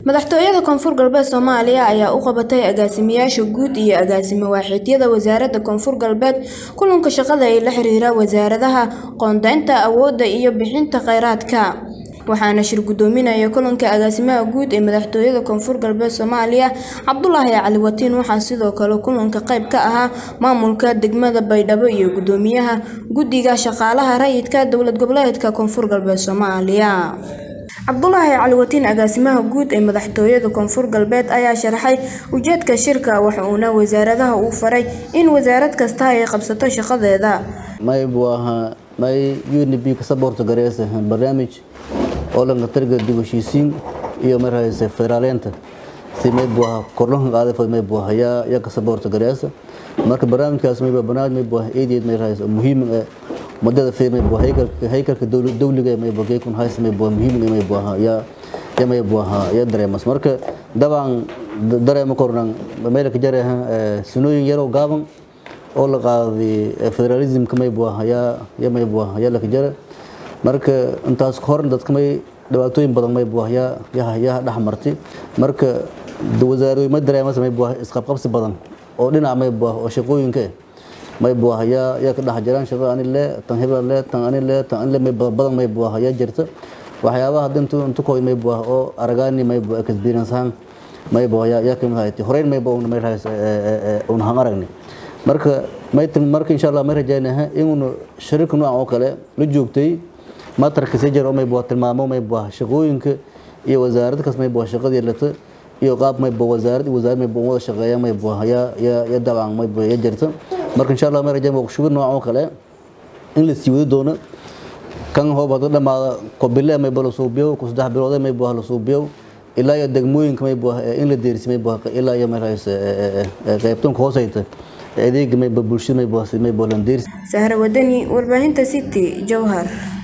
madaxtooyada koonfur galbeed soomaaliya ayaa u qabatay agaasimayaasha guud iyo agaasimo waaxidyada wasaaradda koonfur galbeed kulanka shaqada ee la xiriira wasaaradaha qoondeynta awoodda iyo bixinta kheyraadka waxaana shir gudoominaya kulanka agaasimaha guud ee madaxtooyada koonfur galbeed soomaaliya cabdulaahi cali watiin waxaa sidoo kale kulanka qayb ka ahaa maamulka degmada baydhabo iyo gudoomiyaha guddiga shaqaalaha rayidka dowlad goboleedka koonfur galbeed soomaaliya cabdulaahi cali watiin agaasimaha guud ee madaxtooyada koonfur galbeed ayaa sharaxay ujeedka shirka waxa uuna wasaaradaha uu faray in wasaarad kasta ay qabsato shaqadeeda may buu ahaa may unb ka saboorta gareysa barnaamij oo lanka targa dib heshiisiin iyo maraysa federaaleenta si may buu ahaa kordhanka qaaday may buu ahaa yaa yaa ka saboorta gareysa marka barnaamijkaas may buu barnaamij may buu ahaa eedeed may rahaysa muhiim ah madada fiir may buu haykalka haykalka dawliga may buu geekun haysa may buu muhiim may buu ahaa yaa yaa may buu ahaa yaa dareemas marka dabaan dareema kornan meel ka jareeha sunooyin yaro gaaban oo la qaaday federalismka may buu ahaa yaa yaa may buu ahaa yaa la ka jara marka intaas ka horna dadka may dhibaatooyin badan may buu ahaa yaa yaa dhex martay marka wasaaradooyin ma dareemas may buu ahaa isqabqabsi badan oo dhinac may buu ahaa oo shaqooyinka may buu ahaa yaa yaa ka dhex jiraan shaqo ani le tan hebel le tan ani le tan ani le may badan may buu ahaa yaa jirta waxyaabaha dintu intu koy may buu ahaa oo aragaani may buu experience ahaan may buu yaa yaa kamid ahayd horeyn may buu may rahays un han aragni marka may marka insha Allah may rajaynaha inuu shirka noocan oo kale la joogtay matarka si jiro may buu tilmaamo may buu shaqooyinka iyo wasaaradda kas may buu shaqadii lata iyo qaab may buu wasaaradda wasaaradda may buu wada shaqeeya may buu yaa yaa yaa dabcan may buu yaa jirta marka insha Allah may rajaynaha waqshugur noocan oo kale in la sii wadi doono kan hoob hada dhamaada ko bille may buu la suubiyo ku saddex bilood may buu la suubiyo ilaa iyo degmooyinka may buu in la deersi may buu ilaa iyo may raayis qaybtan hoosayta adeega may bulshada may buu may buu landeersi sahra wadani warbaahinta city jowhar